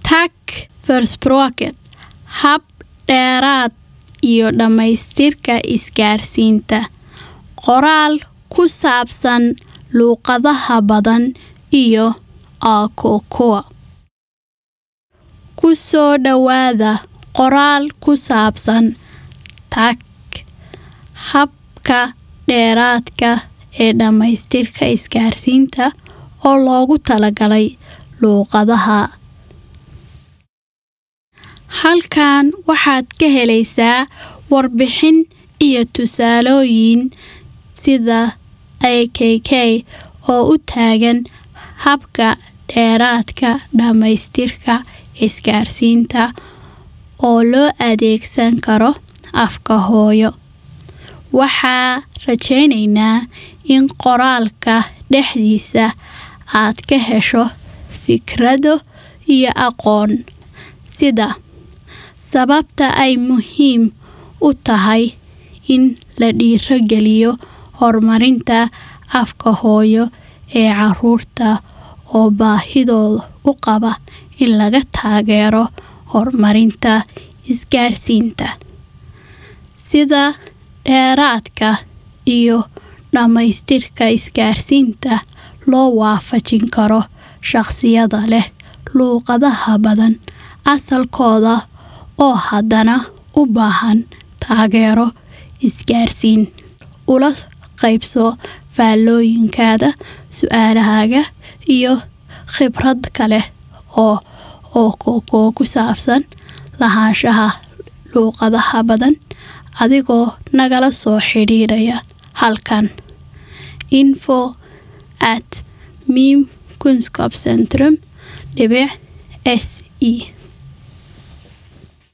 tag för språket hab dheeraad iyo dhammaystirka isgaarsiinta qoraal ku saabsan luuqadaha badan iyo aakokoa ku soo dhowaada qoraal ku saabsan tag habka dheeraadka ee dhammaystirka isgaarsiinta oo loogu talagalay luuqadaha halkan waxaad ka helaysaa warbixin iyo tusaalooyin sida akk oo u taagan habka dheeraadka dhammaystirka isgaarsiinta oo loo adeegsan karo afka hooyo waxaa rajaynaynaa in qoraalka dhexdiisa aad ka hesho fikrado iyo aqoon sida sababta ay muhiim u tahay in la dhiirogeliyo horumarinta afka hooyo ee caruurta oo baahidooda u qaba in laga taageero horumarinta isgaarsiinta sida dheeraadka iyo dhammaystirka isgaarsiinta loo waafajin karo shaqsiyada leh luuqadaha badan asalkooda oo haddana u baahan taageero isgaarsiin ula qaybso faallooyinkaada su-aalahaaga iyo khibrad kale oo oo ku saabsan lahaanshaha luuqadaha badan adigoo nagala soo xidhiidhaya halkan info at mim kunskapcentrum dhibic s e